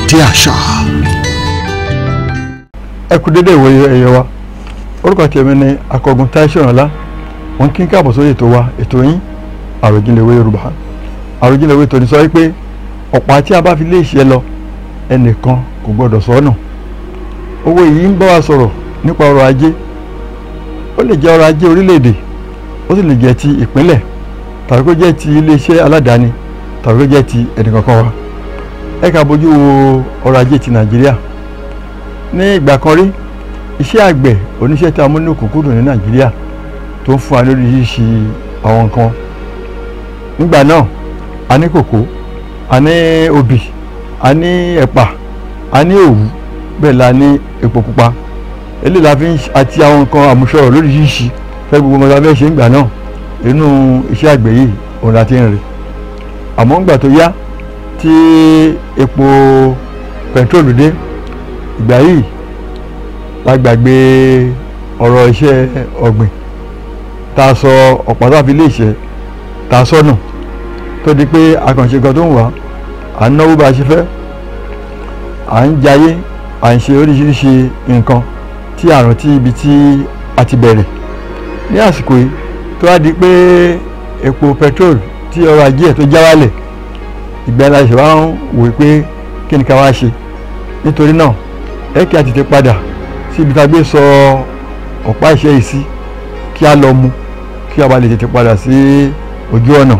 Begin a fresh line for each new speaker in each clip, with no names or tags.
gbàgede àṣà.
ẹ kú dédé ìwòye ẹyẹ wa orúkọ tèmi ni akọgun táìsọ̀rànlá wọn kí n káàbọ̀ sórí ètò wa ètò yín àròjinlẹ̀ ìwé yorùbá àròjinlẹ̀ ìwé tòní sọ wípé ọ̀pá tí a bá fi lé ìṣẹ́ lọ ẹnìkan kò gbọdọ̀ sọ́nà owó yìí ń bá wa sọ̀rọ̀ nípa ọrọ̀ ajé ó lè jẹ́ ọrọ̀ ajé orílẹ̀-èdè ó sì lè jẹ́ ti ìpínlẹ̀ tàbí kó jẹ́ ti iléeṣẹ́ aládàáni tàbí kó jẹ́ ti ẹnìkankan wa ẹ ká bójú wo ọrọ̀ ajé ti nàìjíríà ní ìgbà kan rí iṣẹ́ àgbẹ̀ oníṣẹ́ tí a mú ní òkúnkúndùn ní nàìjíríà tó ń fún wa lórí ṣíṣe àwọn nǹkan nígbà náà a ní kòkó a ní obì a ní ẹ̀pà a ní òwú bẹ́ẹ̀ la ní epo pupa eléyìí la fi ń àti àwọn nǹkan àmúṣọrọ̀ lóríṣiríṣi fẹ́ gbogbo ọmọdé abẹ́ ṣe ń gbà náà inú iṣẹ́ àgbẹ̀ yìí òun la ti ń rìn àmọ́ ńgbà tó yá tí epo pẹtrólù dé ìgbà yìí la gbàgbé ọ̀rọ̀ iṣẹ́ ọ̀gbìn tá a sọ ọ̀pá tó a fi lè ṣe tá a sọnù tó di pé akànṣe kan tó ń wá à ń náwó bá a ṣe fẹ́ à ń jayé à ń ṣe oríṣiríṣi nǹkan tí a rántí ibi tí a ti bẹ̀rẹ̀ ní àsìkò yìí tó wá di pé epo petrol tí ọrọ̀ ajé ẹ̀ tó já wálẹ̀ ìgbà la ṣe wá ń wò pé kí ni ká wá ṣe nítorí náà ẹ kí a tètè padà sí ibi tá a gbé sọ ọ̀pá ìṣe yìí sí kí a lọ mu kí a bá lè tètè padà sí ojú ọ̀nà.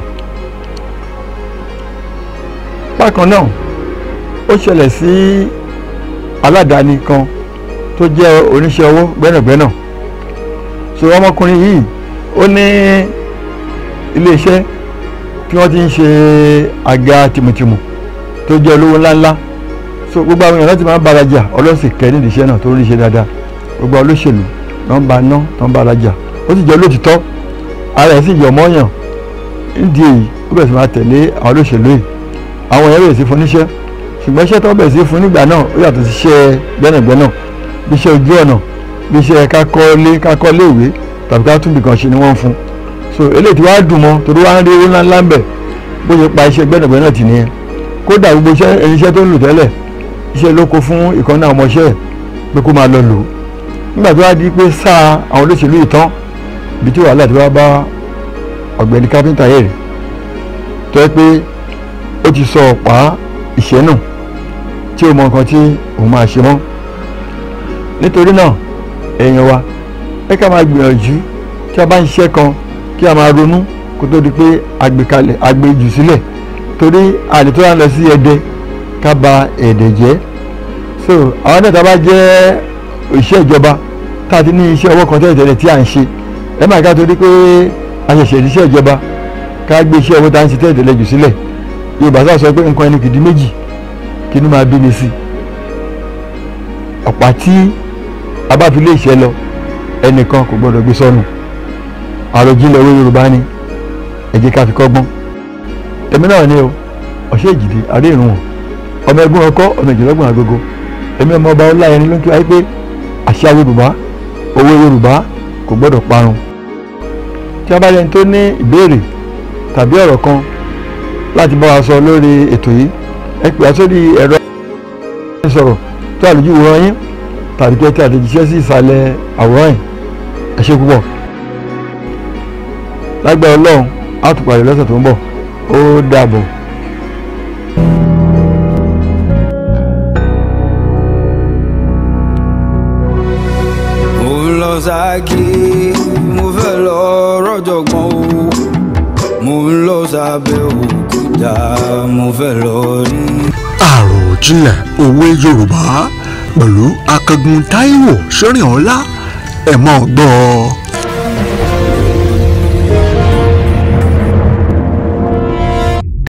bákan náà ó ṣẹlẹ̀ sí aládàáni kan tó jẹ́ oníṣẹ́ owó gbẹ́nàgbẹ́nà so ọmọkùnrin yìí ó ní iléeṣẹ́ tí wọ́n ti ń ṣe àga tìmùtìmù tó jẹ́ olówó ńláńlá so gbogbo àwọn èèyàn láti máa ń bára jà ọlọ́sìn kẹ́ nídìí iṣẹ́ náà tó ń rí iṣẹ́ dáadáa gbogbo olóṣèlú tó ń ba ná tó ń bára jà ó sì jẹ́ olótìtọ́ ara ẹ̀ sì yọ̀ mọ́yàn nídìí èyí ó bẹ̀rẹ̀ sí máa tẹ̀lé àwọn olóṣèlú yìí àwọn èèyàn bẹ̀rẹ̀ sí fún níṣẹ́ ṣùgbọ́n iṣẹ́ tó bẹ̀rẹ̀ sí fún nígbà náà ó yàtọ̀ sí iṣẹ́ gbẹ́nàgbẹ́nà bí iṣẹ́ ojú ọ̀nà bí iṣẹ́ kakọ́lé kakọ́lé ìwé tàbí ká tún bìkan ṣe ni wọ́n ń fún so eléyìí tí wàá dùn mọ́ torí wàá ń rí owó ńláńlá ń bẹ̀ bó ṣe pa iṣẹ́ gbẹ́nàgbẹ́nà tì nìyẹn kódà gbogbo iṣẹ́ ẹni iṣẹ́ tó ń lò tẹ́lẹ̀ iṣẹ́ ló kó fún ìkànnì àwọn ọmọọṣẹ́ ẹ̀ pé kó máa lọ lò ó nígbà tó wá di pé sáà àwọn olóṣèlú yìí tán ibi tí wàhálà ti wá bá ọ̀gbẹ́ni kápẹ́ńtà yẹ̀ rẹ̀ tó yẹ pé ó ti sọ ọ̀pá ìṣẹ́ nù tí ó mọ nǹkan tí òun máa ṣe mọ́ nítorí náà èèyàn wa ẹ ká máa gbìyànjú tí a bá ń ṣiṣẹ́ kan kí a máa ronú kó tó di pé àgbékalẹ̀ àgbéjù sílẹ̀ torí àlè tó wà lọ sí ẹdẹ ká ba ẹ̀dẹ̀ jẹ́ so àwọn náà tá a bá jẹ́ òṣìṣẹ́ ìjọba tá a ti ní iṣẹ́ ọwọ́ kan tẹ́lẹ̀ tẹ́lẹ̀ tí à ń ṣe ẹ máa ká torí pé a ṣẹ̀ṣẹ̀ iṣẹ́ ìjọba ká gbé iṣẹ́ ọwọ́ tá a ń ṣe tẹ́lẹ̀ tẹ́lẹ̀ jù sílẹ̀ Yorùbá sá sọ pé nǹkan ẹni kìdí méjì kí inú máa bí mi sí ọ̀pá tí a bá fi lé iṣẹ́ lọ ẹnìkan kò gbọdọ̀ gbé sọnù àròjinlẹ̀ owó Yorùbá ni ẹ jẹ́ ká fi kọ́gbọ́n èmi náà ni o ọ̀ṣẹ́ ìjìdí àrí ìrùn wọn ọmọ ẹgbẹ́ ọkọ ọmọ ìjìlọ́gbọ̀n agogo èmi ọmọ ọba ọlá ẹni ló ń kí wáyé pé àṣà Yorùbá owó Yorùbá kò gbọdọ̀ parun tí a bá lẹni tó ní ìbéèrè tàbí ọ̀rọ̀ kan láti bá wa sọ lórí ètò yìí ẹ pè á sórí ẹ̀rọ ìsọ̀rọ̀ tó àlùjù wòran yín tàbí kí ẹ tẹ àtẹ̀jíṣẹ́ sí ìsàlẹ̀ àwòrán yìí ẹ ṣé púpọ̀ lágbára Ọlọ́run á tún pàdé lọ́sẹ̀ tó ń bọ̀ ó dàbọ̀.
mo lọ ságé mo fẹ́ lọ rọ́jọ̀gbọ́n o mo ń lọ sábẹ́ òkúta mo fẹ́ lọ rí.
àròjinlẹ̀ òwe yorùbá pẹ̀lú akẹgun táíwò sọ́rìn ọ̀la ẹ̀ mọ́ gbọ́ ọ.